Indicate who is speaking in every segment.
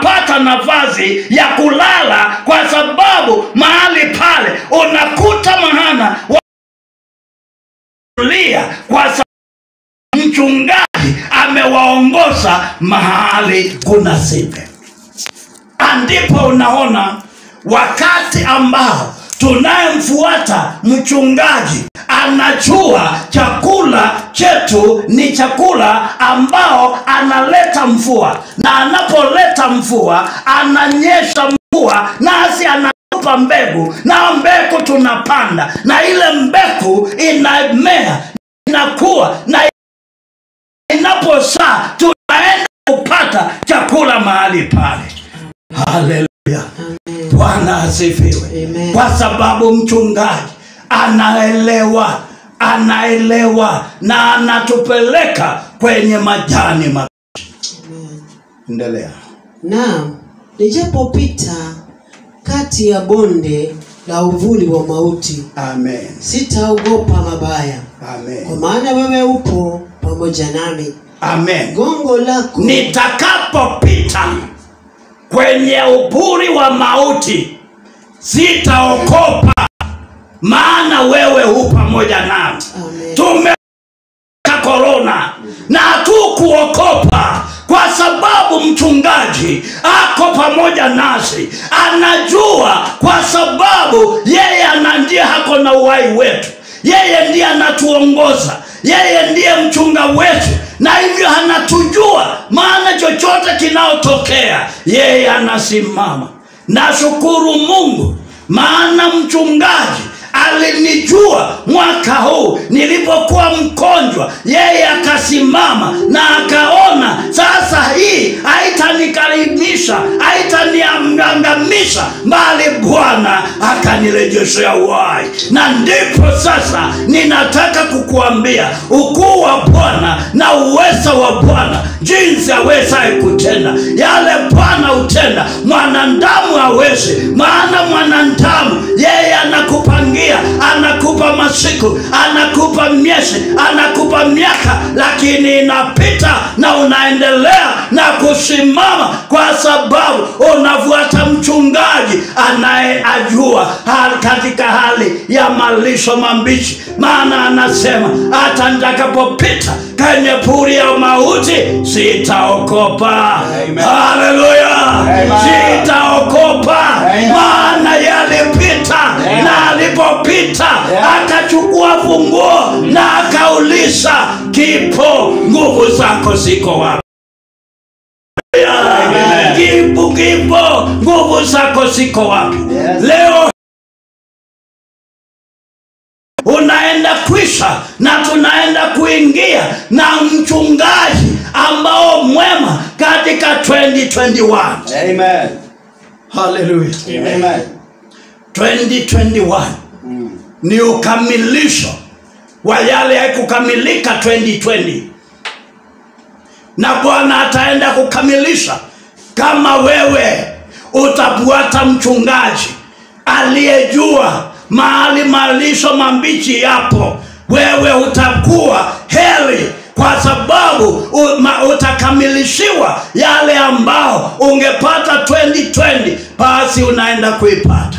Speaker 1: unapata nafasi ya kulala kwa sababu mahali pale unakuta mahana walia kwa sababu mchungaji amewaongoza mahali kuna sipe ndipo unaona wakati ambao tunayemfuata mchungaji anajua chakula chetu ni chakula ambao analeta mvua na anapoleta mvua ananyesha mvua nasi anatupa mbegu na mbegu tunapanda na ile mbegu inamea inakuwa na inaposaa tunaenda kupata chakula mahali pale haleluya bwana asifiwe
Speaker 2: Amen.
Speaker 1: kwa sababu mchungaji anaelewa anaelewa na anatupeleka kwenye majani ma endelea
Speaker 2: Naam, nijapopita kati ya bonde la uvuli wa mauti,
Speaker 1: amen
Speaker 2: sitaogopa mabaya, kwa
Speaker 1: amen
Speaker 2: maana wewe upo pamoja nami.
Speaker 1: amen
Speaker 2: Gongo lako
Speaker 1: nitakapopita kwenye uburi wa mauti sitaokopa maana wewe hu pamoja nami
Speaker 2: Amen.
Speaker 1: tume korona na hatukuokopa kwa sababu mchungaji ako pamoja nasi anajua kwa sababu yeye ana ndiye hako na uhai wetu yeye ndiye anatuongoza yeye ndiye mchunga wetu na hivyo anatujua maana chochote kinaotokea yeye anasimama nashukuru mungu maana mchungaji alinijua mwaka huu nilipokuwa mgonjwa yeye akasimama na akaona sasa hii haitanikaribisha haitaniangamisha bali bwana akanirejeshea uhai na ndipo sasa ninataka kukuambia ukuu wa bwana na uweza wa bwana jinsi awezaye kutenda yale bwana hutenda mwanadamu hawezi maana mwanadamu yeye anakupangia anakupa masiku anakupa miezi anakupa miaka lakini inapita na unaendelea na kusimama kwa sababu unafuata mchungaji anayeajua hali katika hali ya malisho mambichi maana anasema hata nitakapopita kwenye puri ya mauti sitaokopa
Speaker 3: Amen.
Speaker 1: haleluya
Speaker 3: Amen.
Speaker 1: sitaokopa
Speaker 3: Amen.
Speaker 1: maana yalipita
Speaker 3: Amen.
Speaker 1: na alipopita
Speaker 3: Amen.
Speaker 1: akachukua funguo na akauliza kipo nguvu zako ziko wapi
Speaker 3: Amen.
Speaker 1: kipo kipo nguvu zako ziko wapi
Speaker 3: Yes.
Speaker 1: leo unaenda kwisha na tunaenda kuingia na mchungaji ambao mwema katika 2021
Speaker 3: Amen.
Speaker 1: haleluya
Speaker 3: Amen.
Speaker 1: 2021
Speaker 3: Mm.
Speaker 1: ni ukamilisho wa yale haikukamilika 2020 na bwana ataenda kukamilisha kama wewe utafuata mchungaji aliyejua mahali malisho mambichi yapo wewe utakuwa heri kwa sababu u- ma- utakamilishiwa yale ambao ungepata 2020 basi unaenda kuipata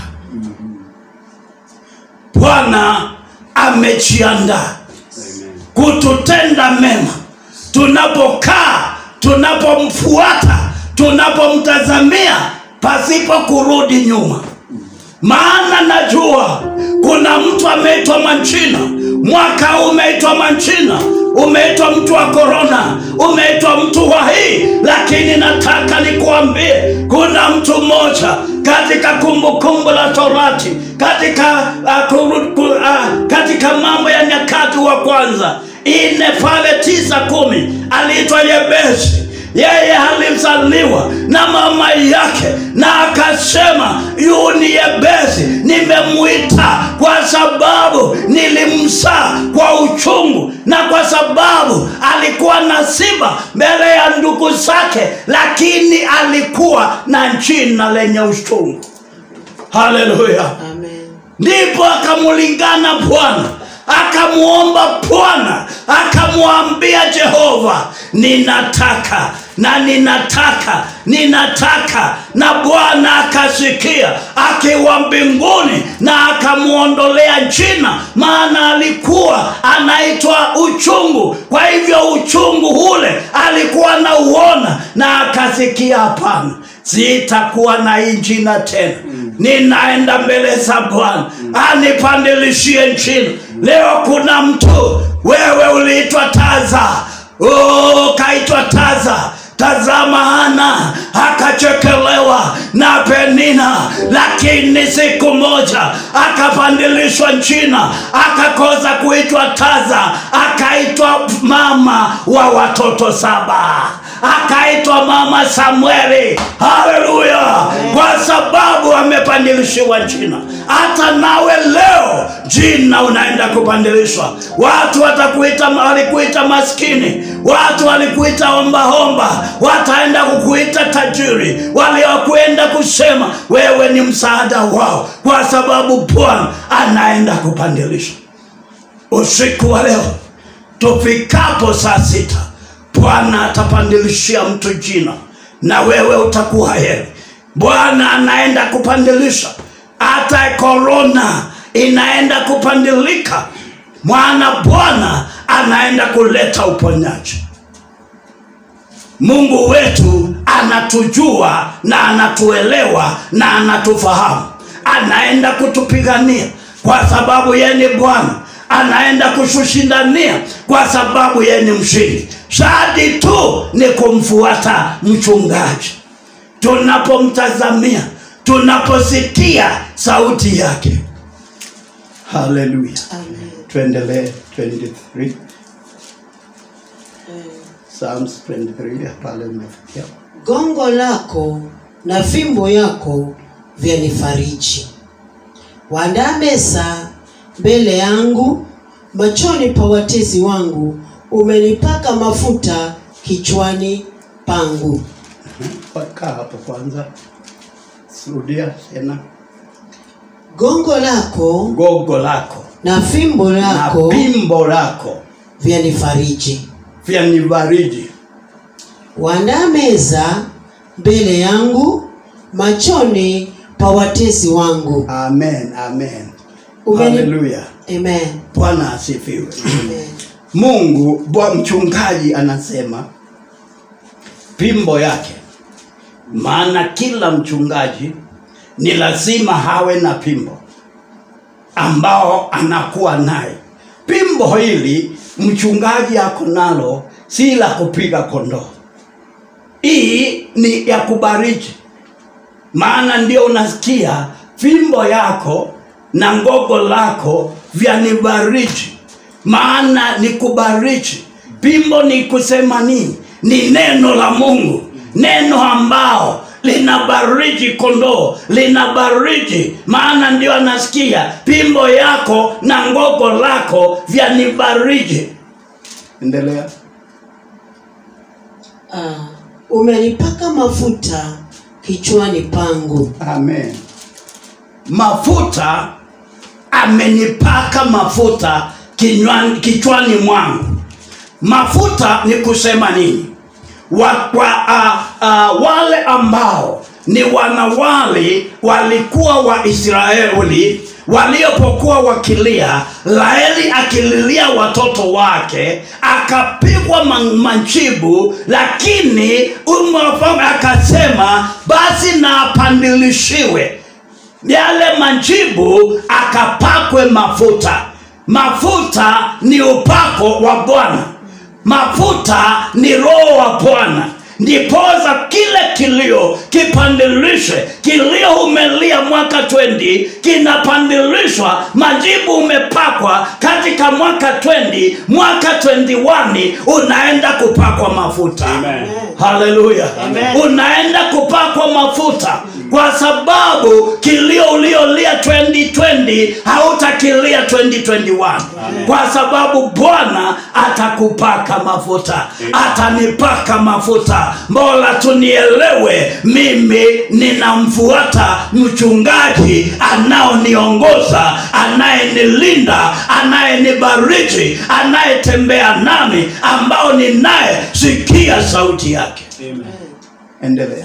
Speaker 1: bwana amejiandaa kututenda mema tunapokaa tunapomfuata tunapomtazamia pasipo kurudi nyuma maana najua kuna mtu ameitwa manchina mwaka huu umeitwa manchina umeitwa mtu wa korona umeitwa mtu wa hii lakini nataka nikuambie kuna mtu mmoja katika kumbukumbu la torati katika uh, kuru, ku, uh, katika mambo ya nyakati wa kwanza ine pale tisa kumi aliitwa yebesi yeye alizaliwa na mama yake na akasema yu ni yebesi nimemwita kwa sababu nilimsaa kwa uchungu na kwa sababu alikuwa na siba mbele ya ndugu zake lakini alikuwa na jina lenye uchungu haleluya
Speaker 2: Amen.
Speaker 1: ndipo akamulingana bwana akamuomba bwana akamwambia jehova ninataka na ninataka ninataka na bwana akasikia akiwa mbinguni na akamwondolea jina maana alikuwa anaitwa uchungu kwa hivyo uchungu ule alikuwa nauona na akasikia hapana sitakuwa na hii jina tena ninaenda mbele za bwana anipandilishie jina leo kuna mtu wewe uliitwa taza oh, kaitwa taza tazama hana akachekelewa na penina lakini siku moja akapandilishwa jina akakoza kuitwa taza akaitwa mama wa watoto saba akaitwa mama samueli haleluya kwa sababu amepandilishiwa jina hata nawe leo jina unaenda kupandilishwa watu watakuita walikuita maskini watu walikuita ombaomba wataenda kukuita tajiri waliokwenda kusema wewe ni msaada wao kwa sababu bwana anaenda kupandilisha usiku wa leo tufikapo saa sita bwana atapandilishia mtu jina na wewe utakuwa heri bwana anaenda kupandilisha hata korona inaenda kupandilika mwana bwana anaenda kuleta uponyaji mungu wetu anatujua na anatuelewa na anatufahamu anaenda kutupigania kwa sababu yeye ni bwana anaenda kutushindania kwa sababu yeye ni mshindi shadi tu ni kumfuata mchungaji tunapomtazamia tunaposikia sauti yake haleluya
Speaker 2: Amen.
Speaker 1: tuendelee 23
Speaker 2: Eh,
Speaker 1: Psalms 23 pale umefikia
Speaker 2: gongo lako na fimbo yako vyanifariji waandaa meza mbele yangu machoni pa watezi wangu umenipaka mafuta kichwani pangu
Speaker 1: kaa hapo kwanza rudia tena
Speaker 2: gongo lako
Speaker 1: gogo lako
Speaker 2: na fimbo
Speaker 1: na
Speaker 2: lako
Speaker 1: pimbo lako
Speaker 2: vyanifariji
Speaker 1: vya nivariji
Speaker 2: waandaa meza mbele yangu machoni pa watezi wangu
Speaker 1: amen amen
Speaker 2: Umeni-
Speaker 1: haleluya
Speaker 2: amen
Speaker 1: bwana asifiwe
Speaker 2: amen
Speaker 1: mungu bwa mchungaji anasema pimbo yake maana kila mchungaji ni lazima hawe na pimbo ambao anakuwa naye pimbo hili mchungaji ako nalo si la kupiga kondoo hii ni ya kubariki maana ndio unasikia fimbo yako na ngogo lako vyanibariki maana ni kubariki pimbo ni kusema nini ni neno la mungu neno ambao linabariki kondoo linabariki maana ndio anasikia pimbo yako na ngogo lako vyanibariki endelea
Speaker 2: Ah, umenipaka mafuta kichwani pangu
Speaker 1: amen mafuta amenipaka mafuta kinywani, kichwani mwangu mafuta ni kusema nini wa, wa, a, a, wale ambao ni wanawali walikuwa waisraeli waliopokuwa wakilia laeli akililia watoto wake akapigwa ma- majibu lakini umwafalme akasema basi na apandilishiwe yale majibu akapakwe mafuta mafuta ni upako wa bwana mafuta ni roho wa bwana ndipoza kile kilio kipandilishwe kilio umelia mwaka 20 kinapandilishwa majibu umepakwa katika mwaka 20 mwaka 21 unaenda kupakwa mafuta
Speaker 3: Amen.
Speaker 1: haleluya
Speaker 2: Amen.
Speaker 1: unaenda kupakwa mafuta kwa sababu kilio uliolia 2020 hautakilia 2021 kwa sababu bwana atakupaka mafuta atanipaka mafuta mbola tunielewe mimi ninamfuata mchungaji anaoniongoza anayenilinda anayenibariki anayetembea nami ambao ninaye sikia sauti yake endelea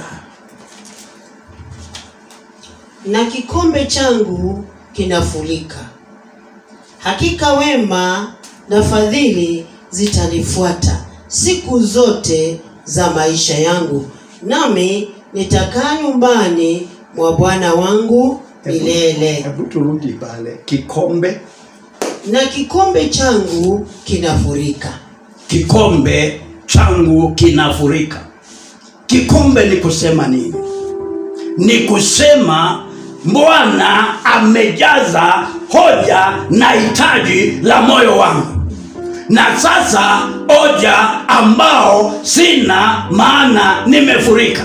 Speaker 2: na kikombe changu kinafurika. Hakika wema na fadhili zitanifuata siku zote za maisha yangu, nami nitakaa nyumbani mwa Bwana wangu milele.
Speaker 1: hebu turudi pale kikombe
Speaker 2: Na kikombe changu kinafurika.
Speaker 1: kikombe changu kinafurika kikombe ni kusema nini ni kusema bwana amejaza hoja na hitaji la moyo wangu na sasa hoja ambao sina maana nimefurika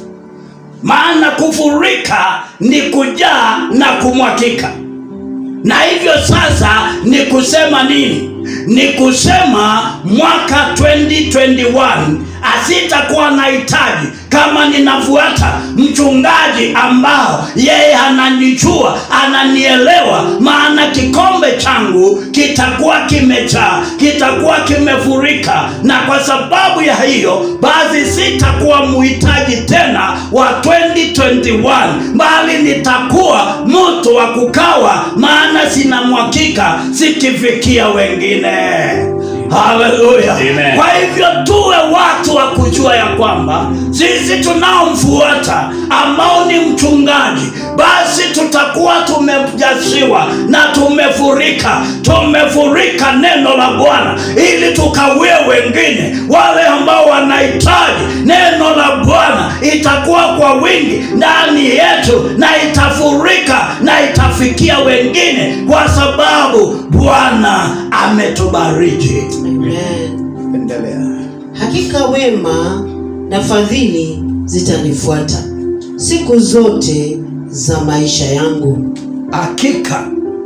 Speaker 1: maana kufurika ni kujaa na kumwakika na hivyo sasa ni kusema nini ni kusema mwaka 2021 asitakuwa na hitaji kama ninafuata mchungaji ambao yeye ananijua ananielewa maana kikombe changu kitakuwa kimejaa kitakuwa kimefurika na kwa sababu ya hiyo basi sitakuwa muhitaji tena wa 2021 bali nitakuwa mtu wa kukawa maana sina mwakika sikifikia wengine haleluya
Speaker 3: Amen.
Speaker 1: kwa hivyo tuwe watu wa kujua ya kwamba sisi tunaomfuata ambao ni mchungaji basi tutakuwa tumejasiwa na tumefurika tumefurika neno la bwana ili tukawie wengine wale ambao wanahitaji neno la bwana itakuwa kwa wingi ndani yetu na itafurika na itafikia wengine kwa sababu bwana ametubariki
Speaker 2: Amen.
Speaker 1: endelea
Speaker 2: Hakika wema na fadhili zitanifuata siku zote za maisha yangu,
Speaker 1: hakika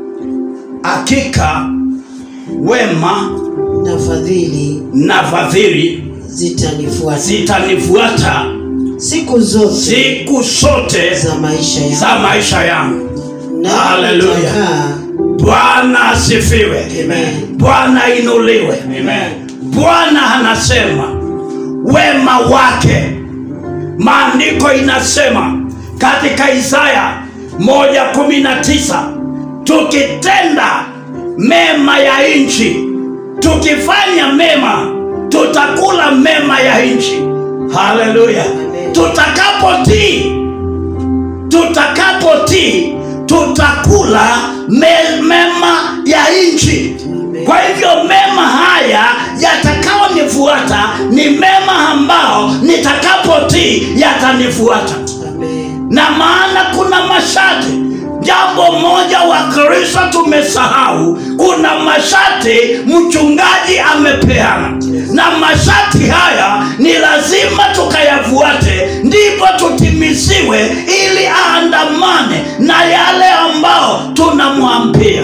Speaker 1: hakika wema
Speaker 2: na fadhili
Speaker 1: na fadhili
Speaker 2: zitanifuata
Speaker 1: zitanifuata
Speaker 2: siku zote
Speaker 1: siku zote
Speaker 2: za maisha yangu,
Speaker 1: za maisha yangu
Speaker 2: na
Speaker 1: Hallelujah.
Speaker 2: nitakaa
Speaker 1: bwana asifiwe
Speaker 2: Amen.
Speaker 1: bwana inuliwe
Speaker 3: Amen.
Speaker 1: bwana anasema wema wake maandiko inasema katika isaya 119 tukitenda mema ya nchi tukifanya mema tutakula mema ya nchi haleluya
Speaker 2: Amen.
Speaker 1: tutakapotii tutakapotii tutakula me, mema ya nchi
Speaker 2: Amen.
Speaker 1: kwa hivyo mema haya yatakayonifuata ni mema ambao nitakapotii yatanifuata
Speaker 2: Amen.
Speaker 1: na maana kuna masharti jambo moja wa kristo tumesahau kuna masharti mchungaji amepeana na masharti haya ni lazima tukayafuate ndipo tutimisiwe ili aandamane na yale ambao tunamwambia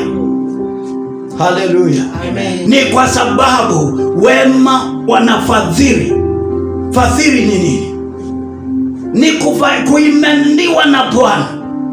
Speaker 1: haleluya
Speaker 2: Amen.
Speaker 1: ni kwa sababu wema wanafadhili fadhili ni nini ni kufa- kuimendiwa na bwana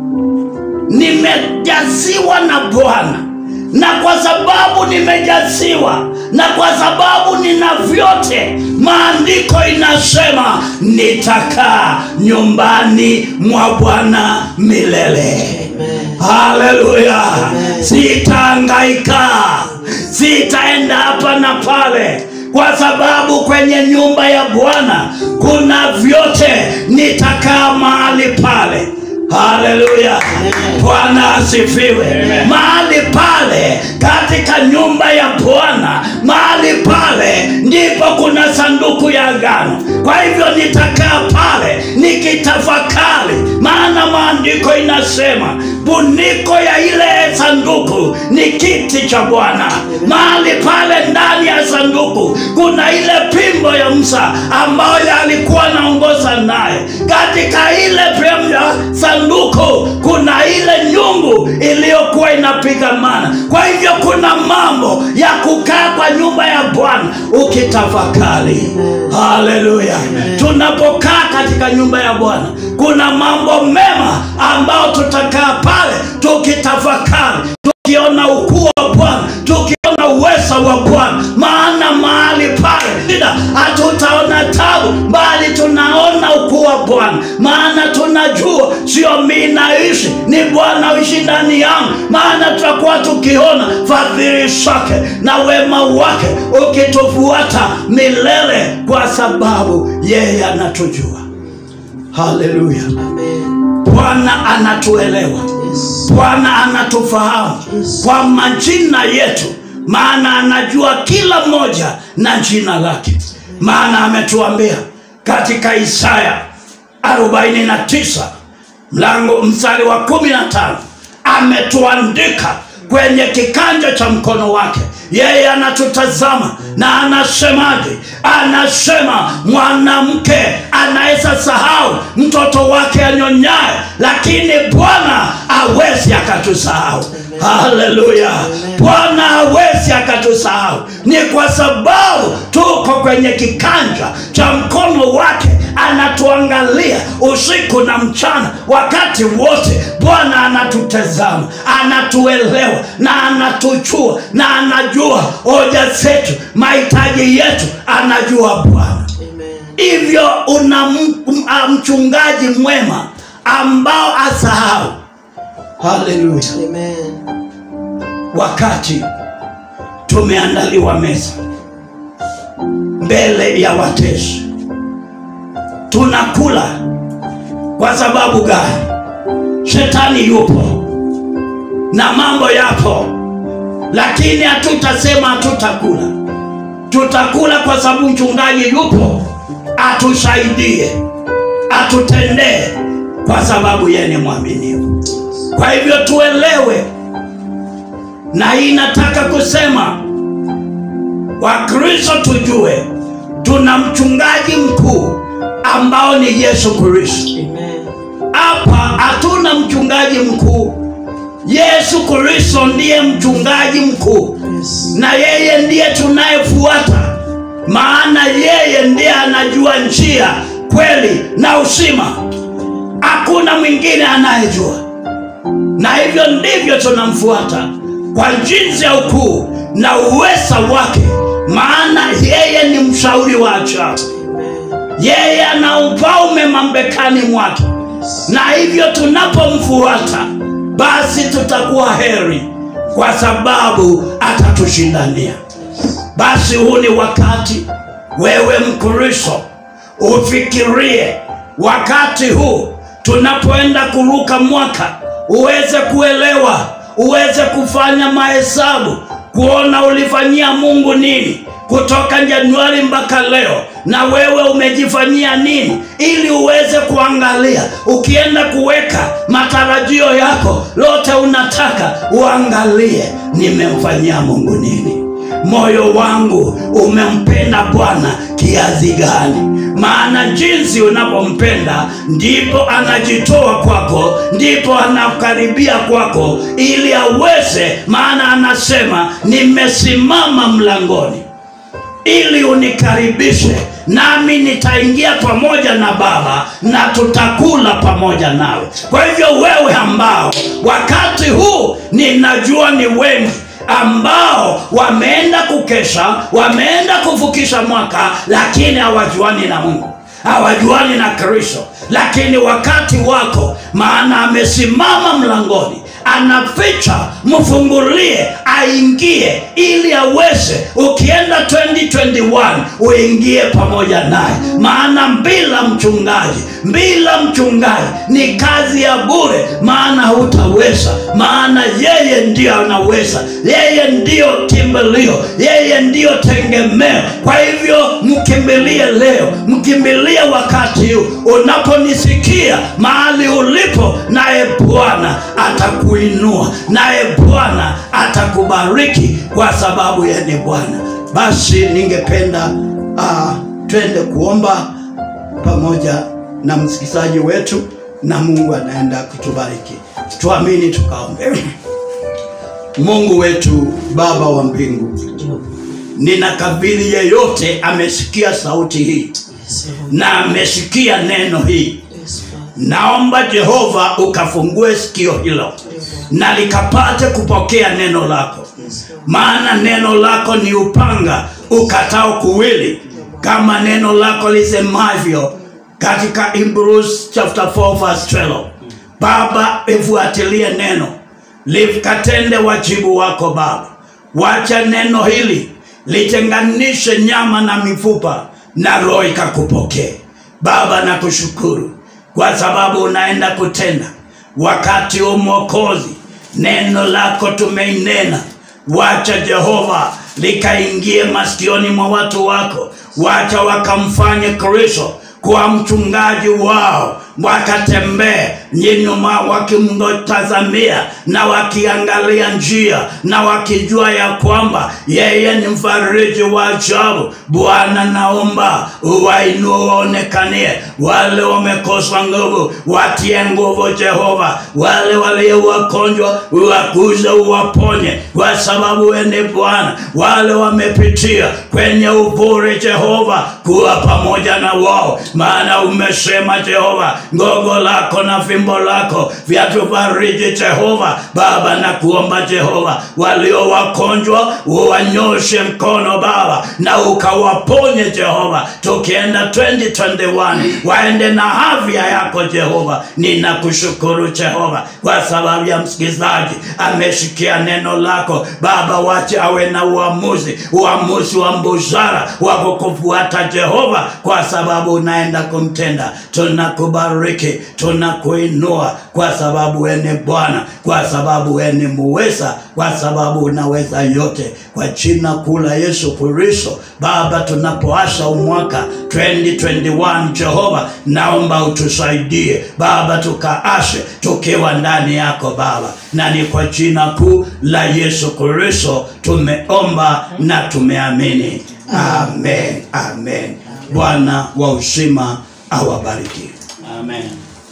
Speaker 1: nimejaziwa na bwana na kwa sababu nimejaziwa na kwa sababu nina vyote maandiko inasema nitakaa nyumbani mwa bwana milele
Speaker 2: Amen.
Speaker 1: haleluya
Speaker 2: Amen.
Speaker 1: sitaangaika sitaenda hapa na pale kwa sababu kwenye nyumba ya bwana kuna vyote nitakaa mahali pale haleluya
Speaker 2: Amen.
Speaker 1: bwana asifiwe
Speaker 3: Amen.
Speaker 1: mahali pale katika nyumba ya bwana mahali pale ndipo kuna sanduku ya agano kwa hivyo nitakaa pale nikitafakari maana maandiko inasema buniko ya ile sanduku ni kiti cha bwana mahali pale ndani ya sanduku kuna ile pimbo ya msa ambayo alikuwa anaongoza naye katika ile pimbo ya sanduku kuna ile nyungu iliyokuwa inapigamana kwa hivyo kuna mambo ya kukaa kwa nyumba ya bwana ukitafakari haleluya tunapokaa katika nyumba ya bwana kuna mambo mema ambayo tutakaa pale tukitafakari tukiona ukuu wa bwana tukiona uweza wa bwana maana mahali pale shida hatutaona tabu bali tunaona ukuu wa bwana sio mi naishi ni bwana uishi ndani yangu maana tutakuwa tukiona fadhili zake na wema wake ukitufuata milele kwa sababu yeye anatujua haleluya
Speaker 2: Amen.
Speaker 1: bwana anatuelewa
Speaker 2: Yes.
Speaker 1: bwana anatufahamu
Speaker 2: Yes.
Speaker 1: kwa majina yetu maana anajua kila mmoja na jina lake maana ametuambia katika isaya 49 mlango mstari wa 15 ametuandika kwenye kikanja cha mkono wake yeye anatutazama na anasemaje anasema mwanamke anaweza sahau mtoto wake anyonyaye lakini bwana awezi akatusahau haleluya bwana hawezi akatusahau ni kwa sababu tuko kwenye kikanja cha mkono wake anatuangalia usiku na mchana wakati wote bwana anatutazama anatuelewa na anatujua na anajua hoja zetu mahitaji yetu anajua bwana
Speaker 2: Amen.
Speaker 1: hivyo una m- m- a- mchungaji mwema ambao asahau haleluya
Speaker 2: Amen.
Speaker 1: wakati tumeandaliwa meza mbele ya watesi tunakula kwa sababu gani shetani yupo na mambo yapo lakini hatutasema hatutakula tutakula kwa sababu mchungaji yupo atusaidie atutendee kwa sababu yeye ni mwaminifu kwa hivyo tuelewe na hii nataka kusema wakristo tujue tuna mchungaji mkuu ambao ni yesu kristo
Speaker 2: Amen.
Speaker 1: hapa hatuna mchungaji mkuu yesu kristo ndiye mchungaji mkuu
Speaker 2: Yes.
Speaker 1: na yeye ndiye tunayefuata maana yeye ndiye anajua njia kweli na usima hakuna mwingine anayejua na hivyo ndivyo tunamfuata kwa jinsi ya ukuu na uweza wake maana yeye ni mshauri wa ajabu
Speaker 2: Amen.
Speaker 1: yeye ana ufalme mambekani mwake na hivyo tunapomfuata basi tutakuwa heri kwa sababu atatushindania basi huu ni wakati wewe mkristo ufikirie wakati huu tunapoenda kuruka mwaka uweze kuelewa uweze kufanya mahesabu kuona ulifanyia mungu nini kutoka januari mpaka leo na wewe umejifanyia nini ili uweze kuangalia ukienda kuweka matarajio yako lote unataka uangalie nimemfanyia mungu nini moyo wangu umempenda bwana kiasi gani maana jinsi unapompenda ndipo anajitoa kwako ndipo anakaribia kwako ili aweze maana anasema nimesimama mlangoni ili unikaribishe nami nitaingia pamoja na baba na tutakula pamoja nawe kwa hivyo wewe ambao wakati huu ninajua ni wengi ambao wameenda kukesha wameenda kuvukisha mwaka lakini hawajuani na mungu hawajuani na kristo lakini wakati wako maana amesimama mlangoni anaficha mfungulie aingie ili aweze ukienda 2021 uingie pamoja naye maana bila mchungaji bila mchungaji ni kazi ya bure maana hutaweza maana yeye ndiyo anaweza yeye ndiyo kimbilio yeye ndiyo tegemeo kwa hivyo mkimbilie leo mkimbilie wakati huu unaponisikia mahali ulipo naye bwana atakuinua naye bwana atakubariki kwa sababu yeye ni bwana basi ningependa uh, twende kuomba pamoja na msikilizaji wetu na mungu anaenda kutubariki tuamini tukaombe mungu wetu baba wa mbingu
Speaker 2: Ndio.
Speaker 1: ninakabili yeyote amesikia sauti hii
Speaker 2: Yes, Lord.
Speaker 1: na amesikia neno hii
Speaker 2: Yes, Father.
Speaker 1: naomba jehova ukafungue sikio hilo
Speaker 2: Ndio, Lord.
Speaker 1: na likapate kupokea neno lako
Speaker 2: Yes, Lord.
Speaker 1: maana neno lako ni upanga ukatao kuwili kama neno lako lisemavyo katika Hebrews chapter 4 verse 12 Baba, ifuatilie neno likatende wajibu wako Baba. Wacha neno hili litenganishe nyama na mifupa na roho ikakupokee Baba. Nakushukuru kwa sababu unaenda kutenda wakati huu Mwokozi, neno lako tumeinena. Wacha Jehova likaingie masikioni mwa watu wako, wacha wakamfanye Kristo kuwa mchungaji wao, wakatembee nyuma wakimtazamia na wakiangalia njia na wakijua ya kwamba yeye ni mfariji wa ajabu. Bwana, naomba uwainue, waonekanie wale wamekosa nguvu, watie nguvu Jehova, wale walio wagonjwa uwaguze, uwaponye, kwa sababu wewe ni Bwana. Wale wamepitia kwenye uvuri Jehova, kuwa pamoja na wao, maana umesema Jehova, ngogo lako na fimbo lako vyatufariji Jehova. Baba, na kuomba Jehova, walio wagonjwa uwanyoshe mkono Baba, na ukawaponye Jehova, tukienda 2021 waende na afya yako Jehova. Ninakushukuru Jehova kwa sababu ya msikilizaji ameshikia neno lako Baba, wache awe na uamuzi, uamuzi wa mbuzara wa kukufuata Jehova, kwa sababu unaenda kumtenda. Tunakubariki, tunakuinua kwa sababu wewe ni Bwana, kwa sababu wewe ni muweza, kwa sababu unaweza yote, kwa jina kuu la Yesu Kristo. Baba, tunapoasha umwaka 2021 Jehova, naomba utusaidie Baba, tukaashe tukiwa ndani yako Baba, na ni kwa jina kuu la Yesu Kristo tumeomba na tumeamini, amen, amen. Bwana wa uzima awabariki.
Speaker 2: Amen.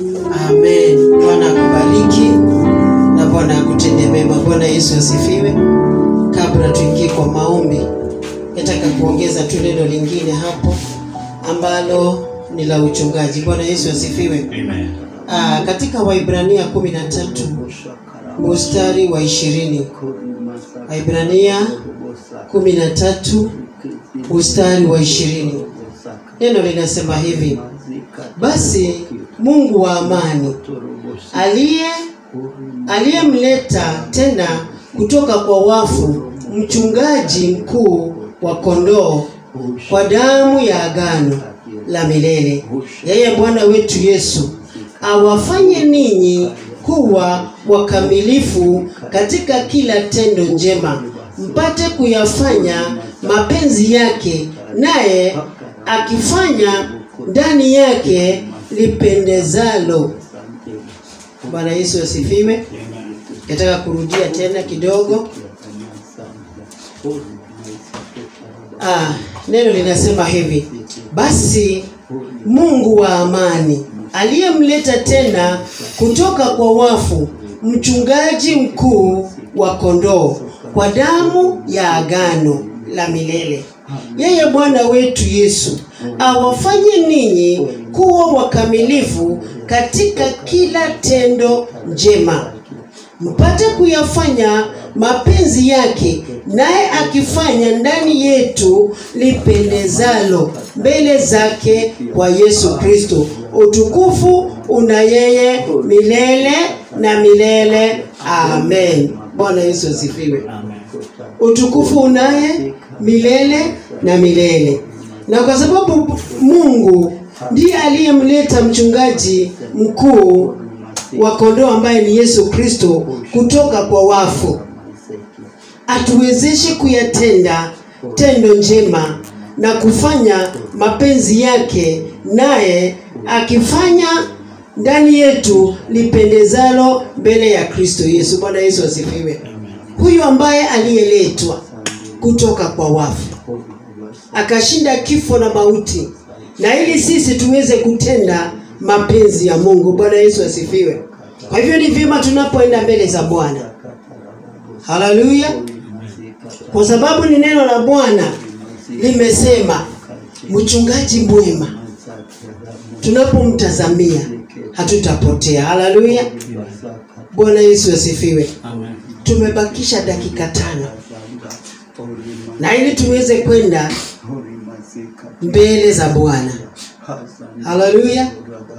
Speaker 3: Amen. Bwana akubariki na Bwana akutende mema. Bwana Yesu asifiwe. Kabla tuingie kwa maombi, nataka kuongeza tu neno lingine hapo ambalo ni la uchungaji. Bwana Yesu asifiwe.
Speaker 1: Amen.
Speaker 3: Aa, katika Waibrania 13 mstari wa ishirini. Waibrania 13 mstari wa ishirini. Neno linasema hivi: basi Mungu wa amani aliye aliyemleta tena kutoka kwa wafu mchungaji mkuu wa kondoo kwa damu ya agano la milele, yeye Bwana wetu Yesu awafanye ninyi kuwa wakamilifu katika kila tendo njema, mpate kuyafanya mapenzi yake, naye akifanya ndani yake lipendezalo. Bwana Yesu asifiwe. Nataka kurudia tena kidogo. Ah, neno linasema hivi: basi Mungu wa amani aliyemleta tena kutoka kwa wafu mchungaji mkuu wa kondoo kwa damu ya agano la milele, yeye Bwana wetu Yesu awafanye ninyi kuwa wakamilifu katika kila tendo njema mpate kuyafanya mapenzi yake, naye akifanya ndani yetu lipendezalo mbele zake kwa Yesu Kristo. Utukufu una yeye milele na milele. Amen. Bwana Yesu asifiwe. Utukufu unaye milele na milele. Na kwa sababu Mungu ndiye aliyemleta mchungaji mkuu wa kondoo ambaye ni Yesu Kristo kutoka kwa wafu, atuwezeshe kuyatenda tendo njema na kufanya mapenzi yake, naye akifanya ndani yetu lipendezalo mbele ya Kristo Yesu. Bwana Yesu asifiwe. Huyu ambaye aliyeletwa kutoka kwa wafu akashinda kifo na mauti, na ili sisi tuweze kutenda mapenzi ya Mungu. Bwana Yesu asifiwe. Kwa hivyo ni vyema tunapoenda mbele za Bwana, haleluya, kwa sababu ni neno la Bwana limesema, mchungaji mwema tunapomtazamia hatutapotea. Haleluya, Bwana Yesu asifiwe.
Speaker 2: Amen.
Speaker 3: Tumebakisha dakika tano na ili tuweze kwenda mbele za Bwana. Haleluya.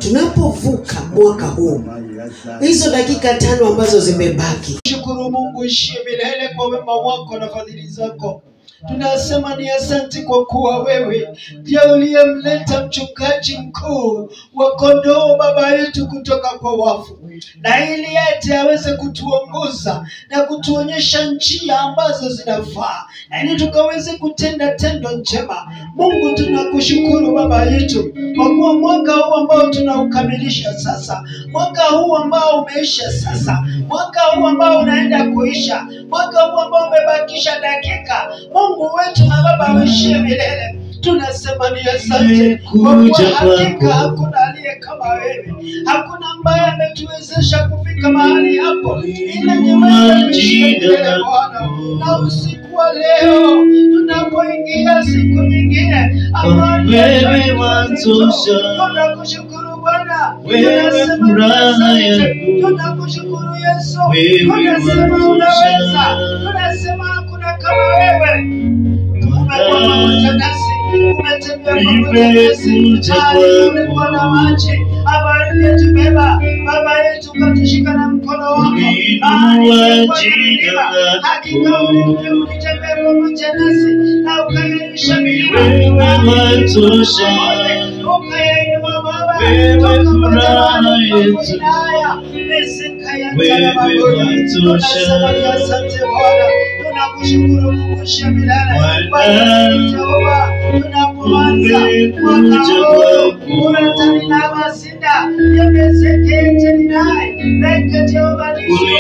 Speaker 3: tunapovuka mwaka huu hizo dakika tano ambazo zimebaki
Speaker 2: Shukuru Mungu ishie milele kwa wema wako na fadhili zako. Tunasema ni asante kwa kuwa wewe ndiye uliyemleta mchungaji mkuu wa kondoo baba yetu kutoka kwa wafu, na ili yete aweze kutuongoza na kutuonyesha njia ambazo zinafaa, na ili tukaweze kutenda tendo njema. Mungu, tunakushukuru baba yetu kwa kuwa mwaka huu ambao tunaukamilisha sasa, mwaka huu ambao umeisha sasa, mwaka huu ambao unaenda kuisha, mwaka huu ambao umebakisha dakika. Mungu wetu na Baba uishie milele, tunasema ni asante kwa kuwa hakika hakuna aliye kama wewe, hakuna ambaye ametuwezesha kufika mahali hapo, ila ni wewe uishie milele Bwana. Na usiku wa leo tunapoingia siku nyingine ambayo ni
Speaker 4: Wewe
Speaker 2: ya
Speaker 4: watosha.
Speaker 2: tunakushukuru Bwana,
Speaker 4: Wewe
Speaker 2: tunasema ni
Speaker 4: furaha
Speaker 2: asante.
Speaker 4: yangu.
Speaker 2: tunakushukuru Yesu,
Speaker 4: Wewe
Speaker 2: tunasema
Speaker 4: watosha.
Speaker 2: unaweza, tunasema hakuna kama wewe. Umekuwa pamoja nasi, umetembea pamoja nasi,
Speaker 4: Nimekuja
Speaker 2: mahali
Speaker 4: kwako.
Speaker 2: kulikuwa na maji ambayo uliyetubeba Baba yetu, ukatushika na mkono wako, mahali kulikuwa na milima, hakika uli- ulitembea pamoja nasi na ukairisha milima
Speaker 4: Wewe watosha.
Speaker 2: ukayainua Baba
Speaker 4: Wewe
Speaker 2: toka
Speaker 4: furaha
Speaker 2: kwa
Speaker 4: yetu.
Speaker 2: Haya, meseka ya
Speaker 4: Wewe
Speaker 2: msalaba Bwana.
Speaker 4: watosha.
Speaker 2: Tunasema ni asante Bwana, tunakushukuru Mungu shemilele
Speaker 4: Bwana.
Speaker 2: Bwana Jehova, tunapoanza mwaka huu unatanina masinda yamezekete ninaye leke Jehova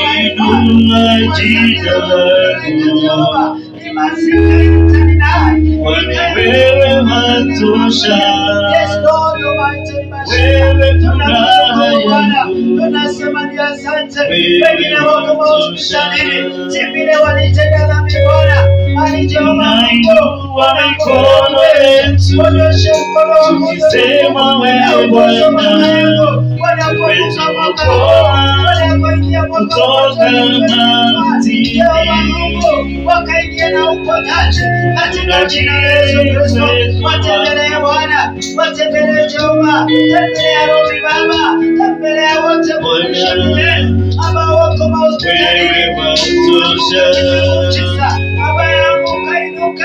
Speaker 4: Uliinua jina lako.
Speaker 2: ni masika yataninaye
Speaker 4: Wewe watosha.
Speaker 2: Yes, Lord Almighty,
Speaker 4: Wewe
Speaker 2: Tunamshukuru
Speaker 4: furaha
Speaker 2: Bwana,
Speaker 4: yangu.
Speaker 2: tunasema ni asante.
Speaker 4: Wewe
Speaker 2: Wengine wako mahospitalini, si vile walitenda dhambi Bwana, bali Jehova Mungu,
Speaker 4: Tunainua mikono yetu,
Speaker 2: Onyeshe mkono wako
Speaker 4: tukisema wewe
Speaker 2: Uongoze
Speaker 4: Bwana,
Speaker 2: mama yangu, wanapovuka mwaka huu,
Speaker 4: umetuokoa
Speaker 2: wanapoingia mwaka
Speaker 4: kutoka
Speaker 2: huu,
Speaker 4: mautini.
Speaker 2: Jehova Mungu, wakaingia na uponyaji katika jina la Yesu Kristo. Watembelee Bwana, watembelee Jehova, tembelea Robi Baba, tembelea wote mwisho milele ambao wako mahospitalini.
Speaker 4: Wewe watosha.
Speaker 2: Muujiza, Baba yangu ukainuke,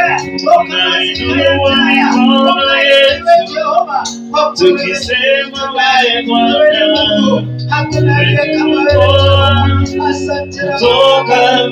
Speaker 4: Tunainua mikono yetu,
Speaker 2: Jehova, kwa kuwa
Speaker 4: tukisema wewe Bwana,
Speaker 2: wewe ni Mungu, hakuna aliye kama wewe Jehova. Asante na
Speaker 4: Toka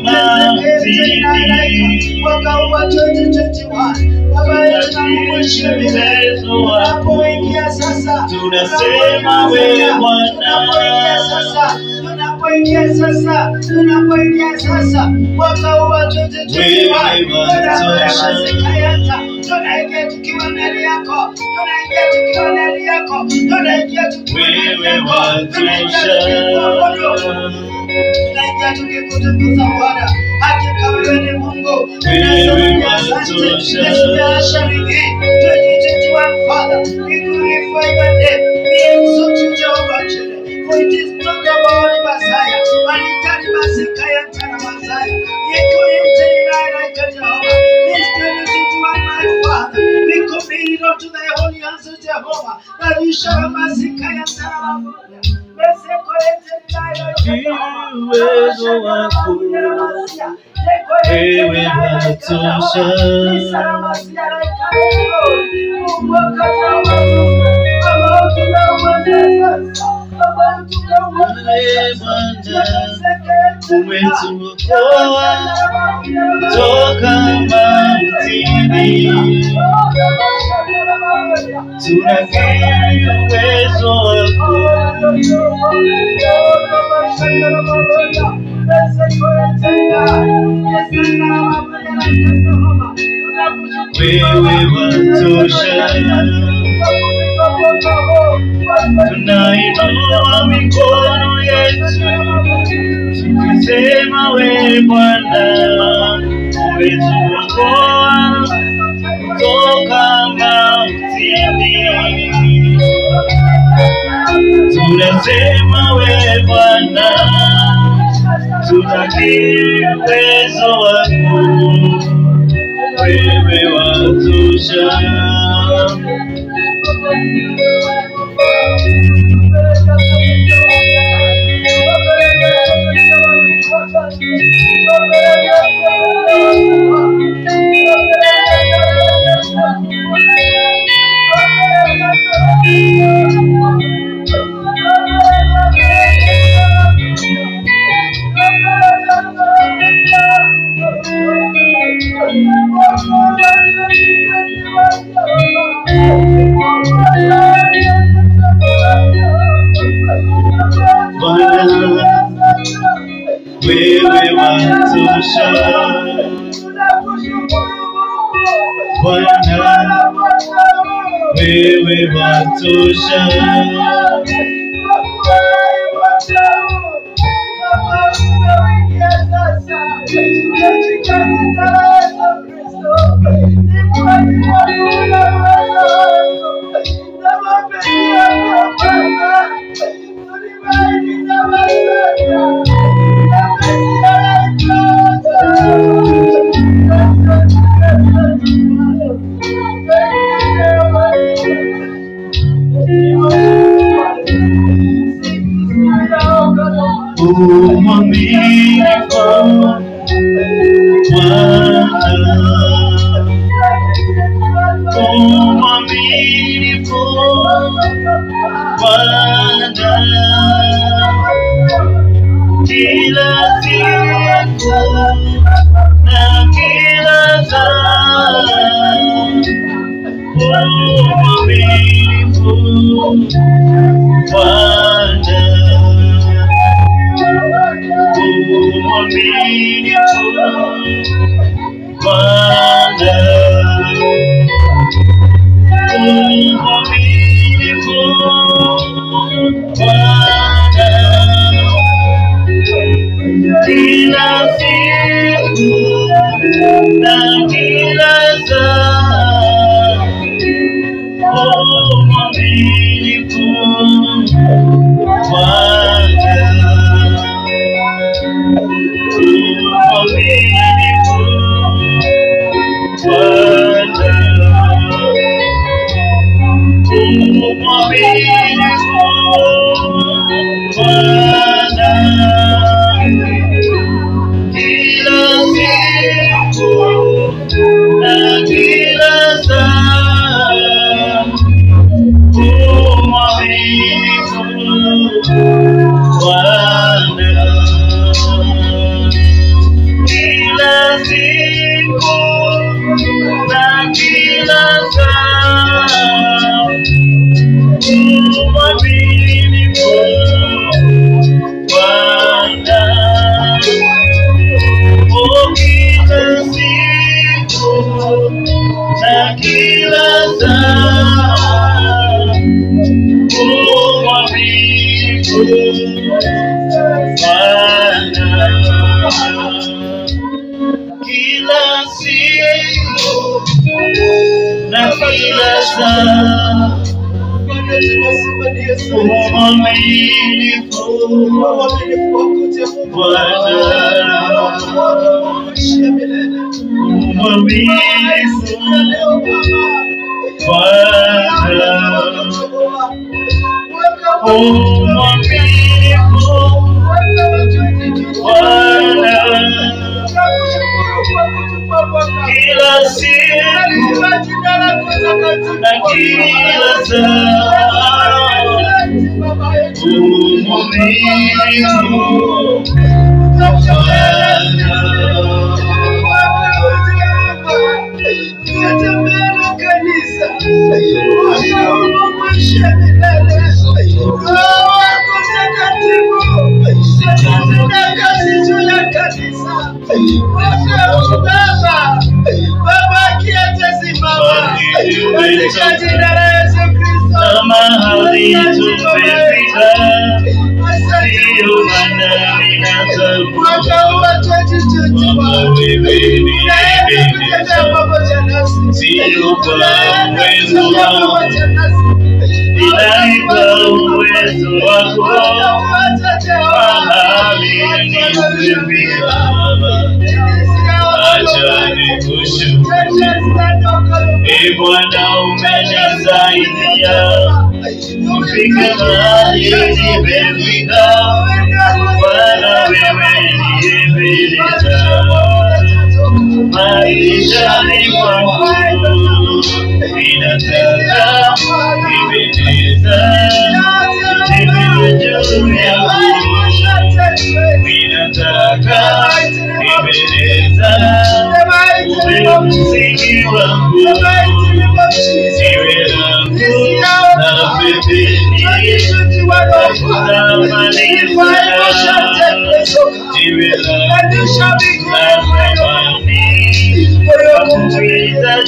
Speaker 4: mautini.
Speaker 2: mwaka huu wa 2021 Baba yetu na Mungu ishie milele tunapoingia sasa,
Speaker 4: Tunasema wewe Bwana.
Speaker 2: tunapoingia sasa, tunapoingia sasa, tunapoingia sasa, mwaka huu wa 2021
Speaker 4: Wewe watosha.
Speaker 2: tunayata, tunaingia tukiwa ndani yako, tunaingia tukiwa ndani yako, tunaingia tukiwa ndani
Speaker 4: Wewe
Speaker 2: yako, tunaingia tukiwa
Speaker 4: watosha.
Speaker 2: tunaingia tukikutukuza Bwana, hakika wewe ni Mungu.
Speaker 4: Wewe
Speaker 2: Tunasema asante.
Speaker 4: watosha.
Speaker 2: Let's bless your name. 2021 Father, we glorify your name. We exalt you, Jehovah Jireh. For it is not about Messiah, but it is Messiah and Tana Messiah. Yeko yente inayoitwa Jehovah. This 2021, my Father, we commit it unto thy holy hands, O Jehovah, that you shall Messiah and Tana Messiah. Meseko yente inayoitwa Jehovah.
Speaker 4: Uwezo wako. Wewe watosha. Wewe Bwana, umetuokoa toka mautini. Tunakiri uwezo wako. Wewe watosha. Tunainua mikono yetu tukisema wewe Bwana umetuokoa toka mautini. Tunasema wewe Bwana, tunakiri uwezo wako, wewe watosha. Bwana, wewe watosha. Bwana, wewe watosha. Umwaminifu Bwana, umwaminifu Bwana, kila siku na kila saa, umwaminifu Bwana, umwaminifu Bwana, umwaminifu Bwana, kila siku na kila saa, umwaminifu Bwana, umwaminifu Bwana, umwaminifu Bwana, kila siku na kila saa, umwaminifu Bwana, kila siku na kila saa, umwaminifu Bwana, oh, kila siku na kila saa, umwaminifu Bwana, kila siku na kila saa, umwaminifu Bwana, umwaminifu Bwana, umwaminifu Bwana, kila siku na kila saa, umwaminifu
Speaker 2: Katika jina la Yesu Kristo.
Speaker 4: na mahali tumefika,
Speaker 2: Asante
Speaker 4: ndiyo maana ninatambua
Speaker 2: mwaka huu wa 2021
Speaker 4: kwamba wewe ni
Speaker 2: Unaenda kutembea
Speaker 4: Ebenezer,
Speaker 2: pamoja nasi.
Speaker 4: sio kwa
Speaker 2: Unaenda
Speaker 4: uwezo
Speaker 2: kutembea
Speaker 4: wangu,
Speaker 2: pamoja nasi.
Speaker 4: ila kwa uwezo wako
Speaker 2: Utatuacha Jehova.
Speaker 4: mahali nimefika Baba, acha nikushukuru. E Bwana, umenisaidia kufika mahali nimefika. Bwana, wewe ni Ebenezer, maishani mwangu ninataka Ebenezer, utembee juu yangu ninataka Ebenezer, uwe msingi wangu, siwe langu na pembeni, tafuta
Speaker 2: Revival shall take place, oh God. And you shall be glorified, oh God. For your goodness,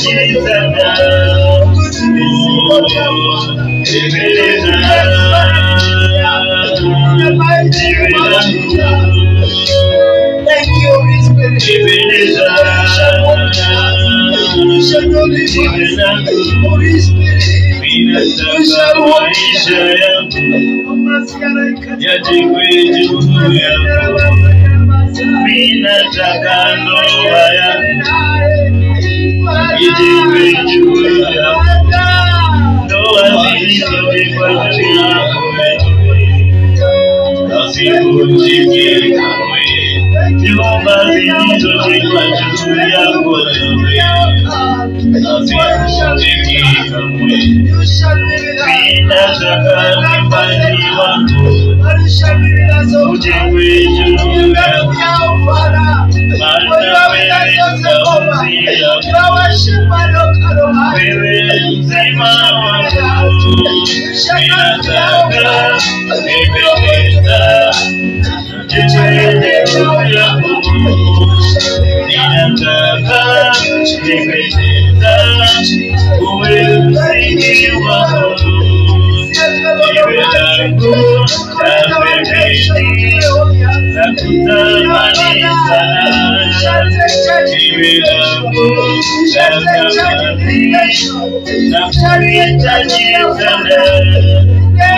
Speaker 2: in the mighty name of Jesus. Thank you, Holy Spirit. You shall walk with us. You shall not leave us. Holy Spirit. You shall walk with us.
Speaker 4: Minataka ndoa yangu ijengwe juu ya ndoa zilizojengwa juu yako wewe, nasivunjike kamwe. Nyumba zilizojengwa juu yako wewe, nasivunjike kamwe. Ninataka nyumbani wangu ujengwe juu yako wewe mzima wangu, ninataka nipendeza jijenge juu yako, ninataka nipendeza uwe msingi wangu, iwe langu la pembeni na kutamani sana, iwe langu la thamani na kuhitaji sana.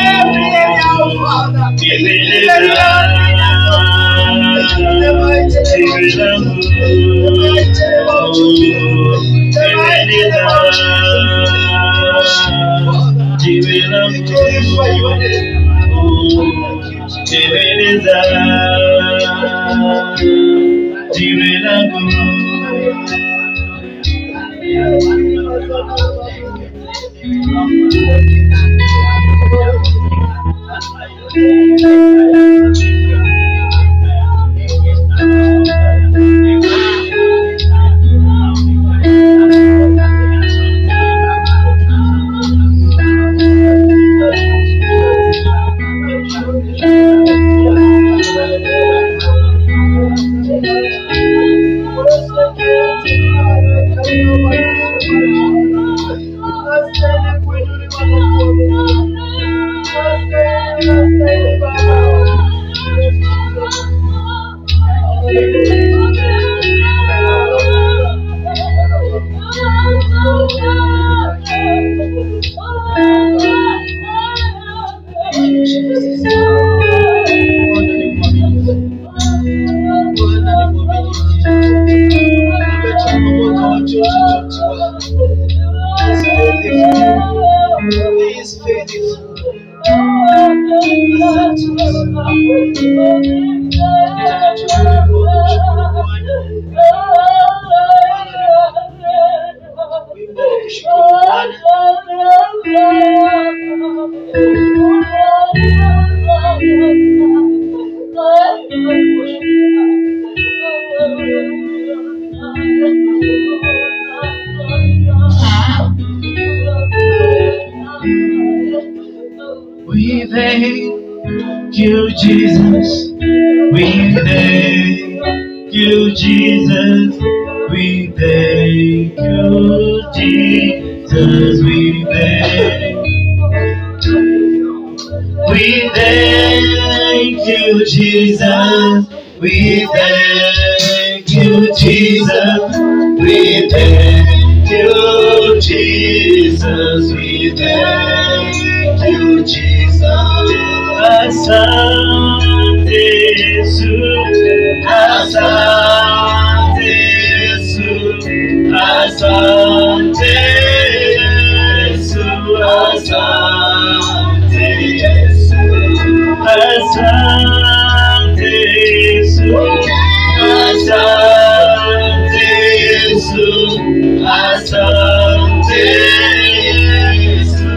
Speaker 2: He is faithful. Wimbo wa kushukuru Bwana.
Speaker 4: We thank you, Jesus. We thank you, Jesus. We thank you, Jesus. We thank We thank you, Jesus. We thank you, Jesus. We thank you, Jesus. We thank you, Jesus. Asante Yesu, Asante Yesu, Asante Yesu, Asante Yesu, Asante Yesu, Asante Yesu, Asante Yesu,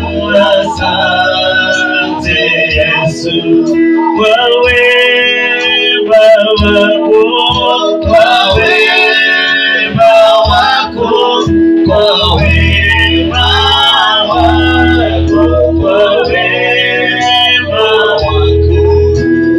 Speaker 4: Asante Yesu, kwa wema wako, kwa wema wako, kwa wema wako, kwa wema wako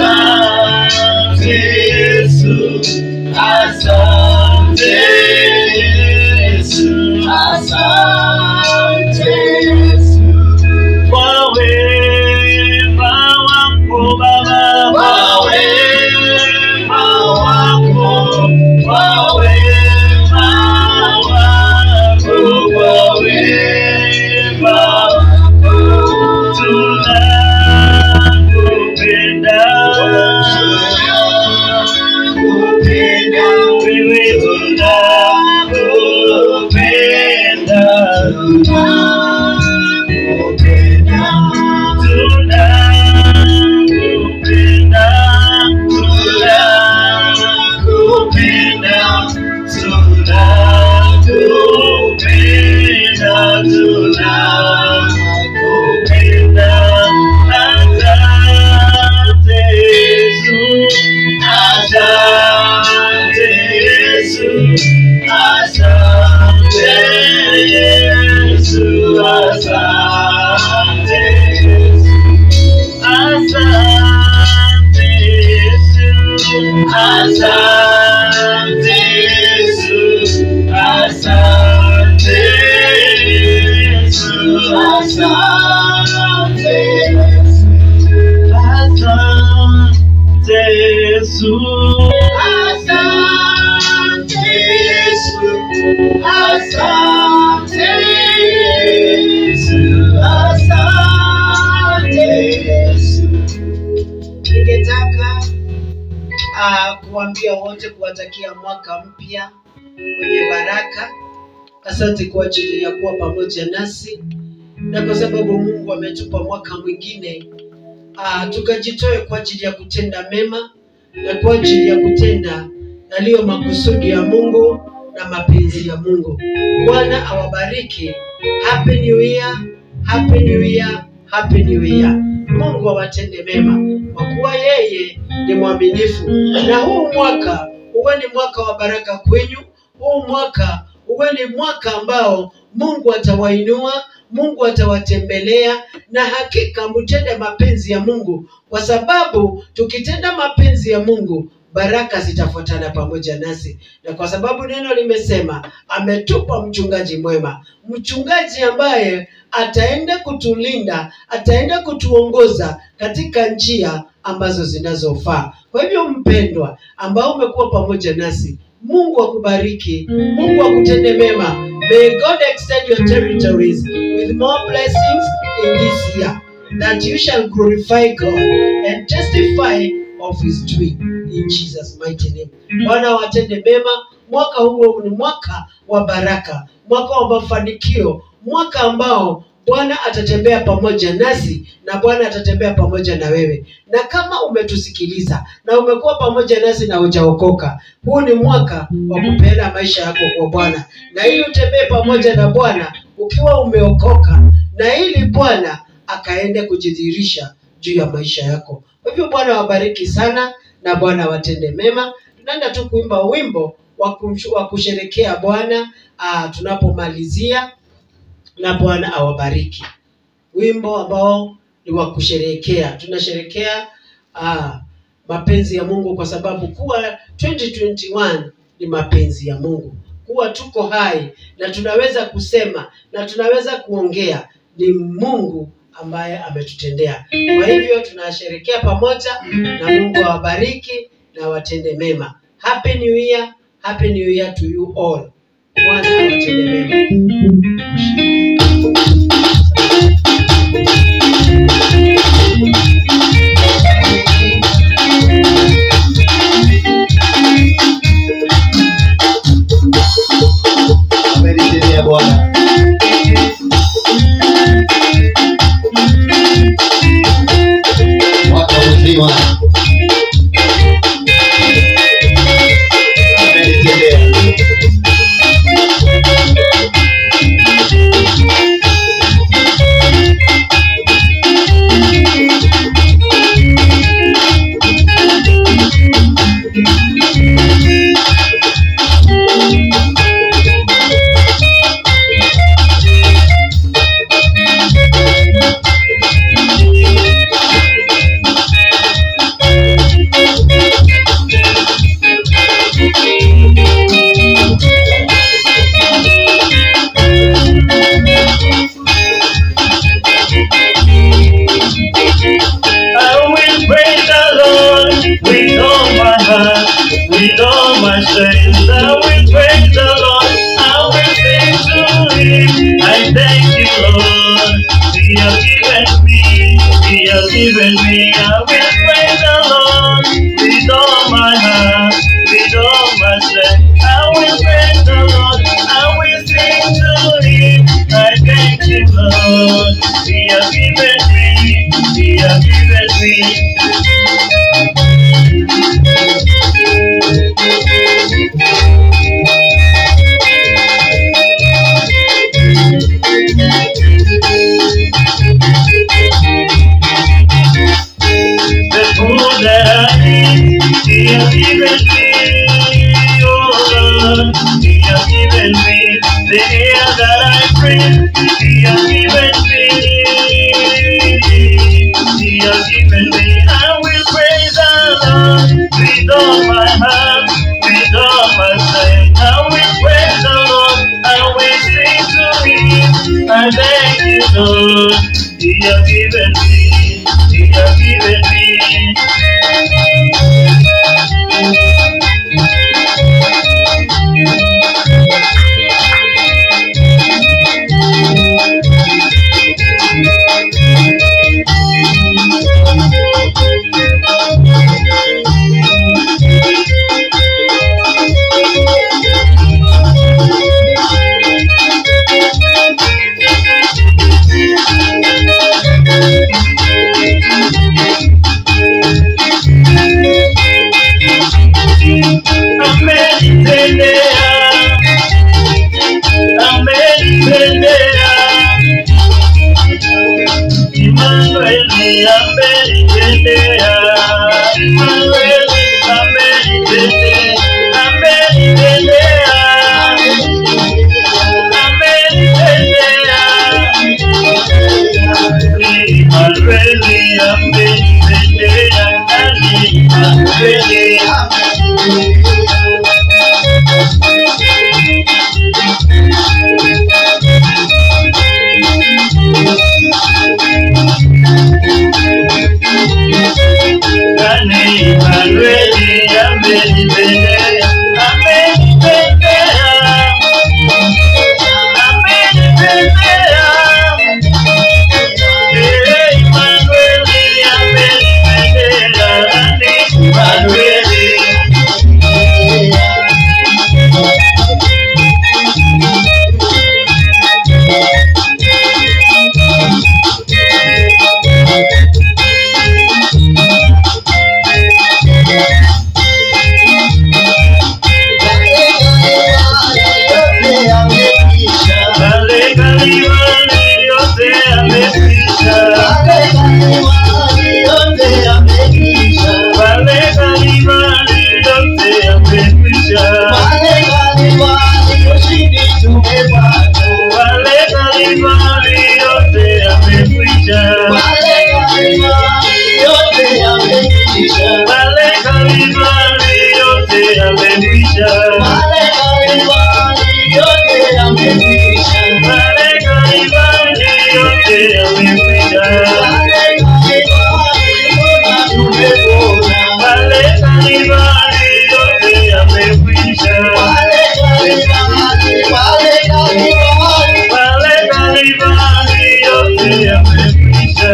Speaker 4: Asante Yesu, asante Yesu, asante Yesu kwa wema wako Baba, kwa wema wako, kwa wema wako, kwa wema wako tunakupenda, tunakupenda, wewe tunakupenda, tunakupenda, tunakupenda, tunakupenda, tunakupenda, tunakupenda. Asante Yesu, asante Yesu, asante Yesu, asante Yesu. Asante Yesu, asante Yesu, asante Yesu, asante Yesu, asante Yesu, asante Yesu, asante Yesu, asante Yesu.
Speaker 3: ningetaka uh, kuambia wote kuwatakia mwaka mpya wenye baraka asante kwa ajili ya kuwa pamoja nasi na kwa sababu mungu ametupa mwaka mwingine uh, tukajitoe kwa ajili ya kutenda mema na kwa ajili ya kutenda yaliyo makusudi ya mungu na mapenzi ya mungu bwana awabariki happy new year happy new year happy new year mungu awatende mema kwa kuwa yeye ni mwaminifu na huu mwaka uwe ni mwaka wa baraka kwenyu huu mwaka uwe ni mwaka ambao mungu atawainua mungu atawatembelea na hakika mtende mapenzi ya mungu kwa sababu tukitenda mapenzi ya mungu baraka zitafuatana pamoja nasi na kwa sababu neno limesema ametupa mchungaji mwema mchungaji ambaye ataenda kutulinda ataenda kutuongoza katika njia ambazo zinazofaa kwa hivyo mpendwa ambao umekuwa pamoja nasi mungu akubariki mungu akutende mema may god extend your territories with more blessings in this year that you shall glorify god and testify of his doing in jesus mighty name bwana watende mema mwaka huo ni mwaka wa baraka mwaka wa mafanikio mwaka ambao bwana atatembea pamoja nasi na bwana atatembea pamoja na wewe na kama umetusikiliza na umekuwa pamoja nasi na hujaokoka huu ni mwaka wa kupeana maisha yako kwa bwana na ili utembee pamoja na bwana ukiwa umeokoka na ili bwana akaende kujidhihirisha juu ya maisha yako kwa hivyo bwana wabariki sana na bwana watende mema tunaenda tu kuimba wimbo wa kumshu- wa kusherekea bwana ah, tunapomalizia na bwana awabariki wimbo ambao ni wa kusherehekea tunasherekea ah, mapenzi ya mungu kwa sababu kuwa 2021 ni mapenzi ya mungu kuwa tuko hai na tunaweza kusema na tunaweza kuongea ni mungu ambaye ametutendea kwa hivyo tunasherekea pamoja na mungu awabariki na watende mema happy new year happy new year to you all bwana awatende mema
Speaker 4: Amenitendea Bwana. Mwaka mzima amenitendea.
Speaker 5: given me. I will praise the Lord with all my heart, with all my strength. I will praise the Lord. I will sing to Him. I thank you, Lord. He has given me. He has given me. the food that I eat, He has given me. Oh Lord, He has given me the air that I breathe. He has given me. He has given me. I will praise the Lord with all my heart, with all my strength. I will praise the Lord. I will sing to Him. I thank you, Lord. He has given me. He has given me. Amenitendea, amenitendea. Emmanueli amenitendea, Emmanueli amenitendea, amenitendea, amenitendea. Emmanueli amenitendea, Emmanueli Kani Manueli amenipendea, amenipendea, amenipendea. Eh, Manueli amenipendea, Kani Manueli. Kale Kalvari yote amekwisha. Kale Kalvari yote amekwisha. Kale Kalvari yote amekwisha. Kale Kalvari yote amekwisha. Kale Kalvari yote amekwisha. Kale Kalvari yote amekwisha. Kale Kalvari yote amekwisha.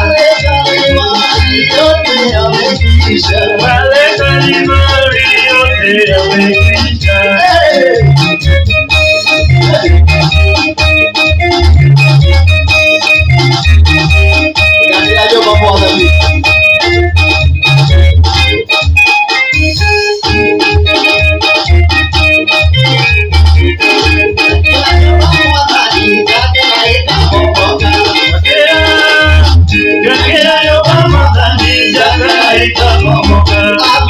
Speaker 5: Kale Kalvari yote amekwisha. Yakera yo mama dani jaka ikamomoka.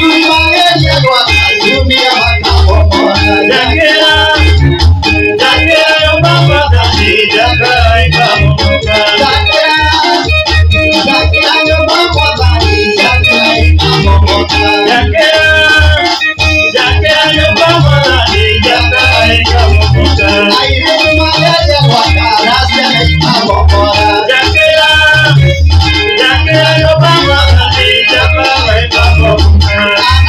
Speaker 5: Yakera, yakera yo mama dani jaka ikamomoka. Yakera, yakera yo mama dani jaka ikamomoka. Yakera, yakera yo mama dani jaka ikamomoka.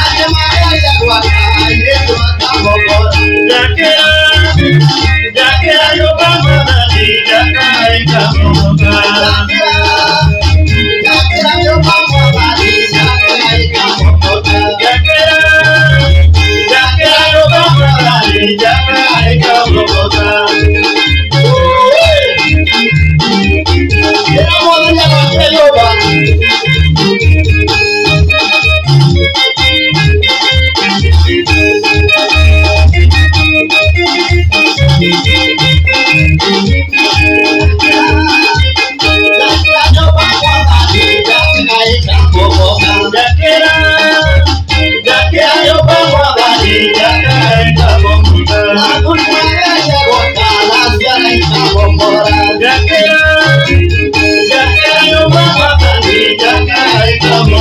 Speaker 5: Yakera, yakera yo mama dani jaka ikamomoka.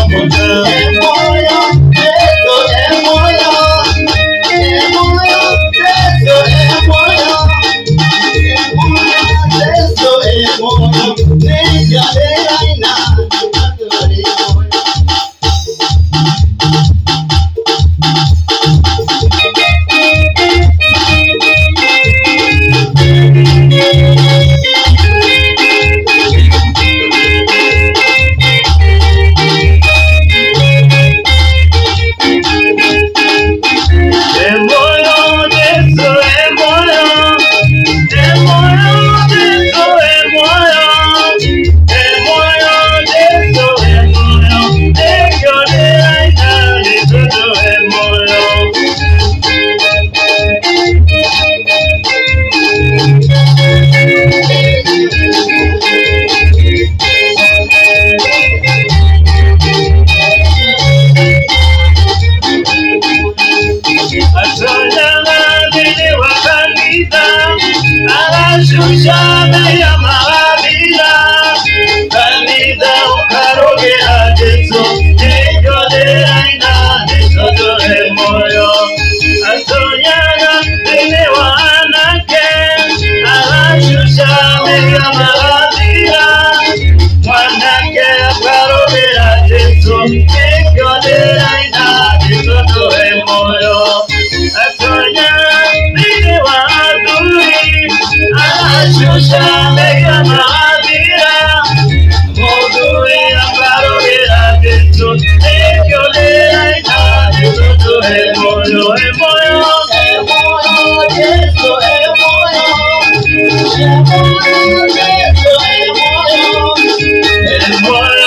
Speaker 5: El moyo